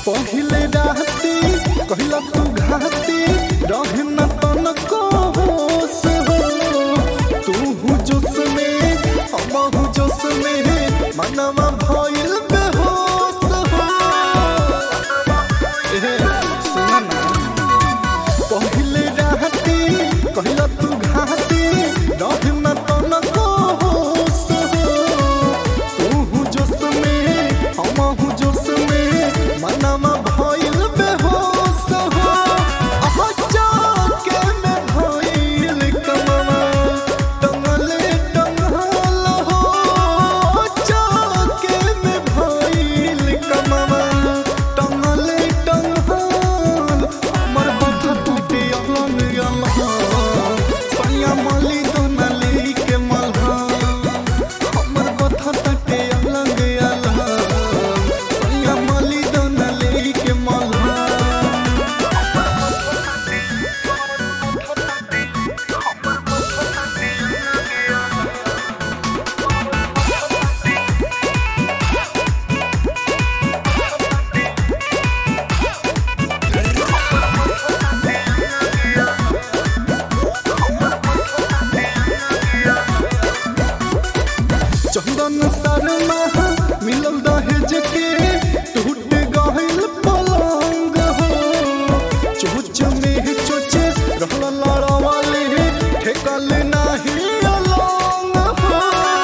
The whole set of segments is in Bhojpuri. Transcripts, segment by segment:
पहिले राती कहिला तू घाती रहे न तनको होश हो तू हु जोश में हम हु जोश में मनवा भइल बेहोश हो ए सुन ना पहिले राती कहिला तू घाती रहे न तनको होश हो तू हु जोश में हम हु जोश में मनवा भइल बेहोश हो आहा जाके में भइल कमवा टंगले टंगल हो जाके में भइल कमवा टंगले टंगल हमर बथा टूटे अलग अलग सैया मली दोना लेके मलहा हमर बथा टूटे अलग अलग सैया मली दोना लेके मलहा चंदन शर्मा मिलल दहेज के टूट गइल पलंग हो चोच में चोच रहल लड़वाले ठेकल नाही अलंग हो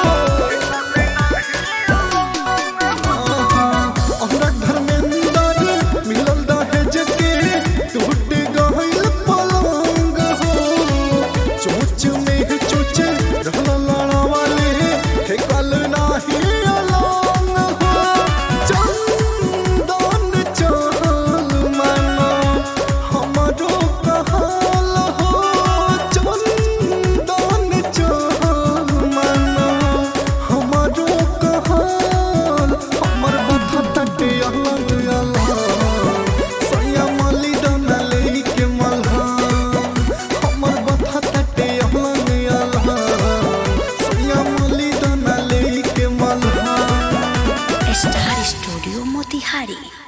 हमरा धर्मेंद्र मिलल दहेज के टूट गइल पलंग हो चोच में चोच रहल लड़वाले ठेकल नाही अलंग हो चंदन चहल मानो हमरो कहल हो चंदन चहल मानो हमरो कहल हमर बथा तटे अलग अलग सैया मली दना लेके मलहा हमर बथा तटे अलग अलग सैया मली दना लेके मलहा स्टार स्टूडियो मोतिहारी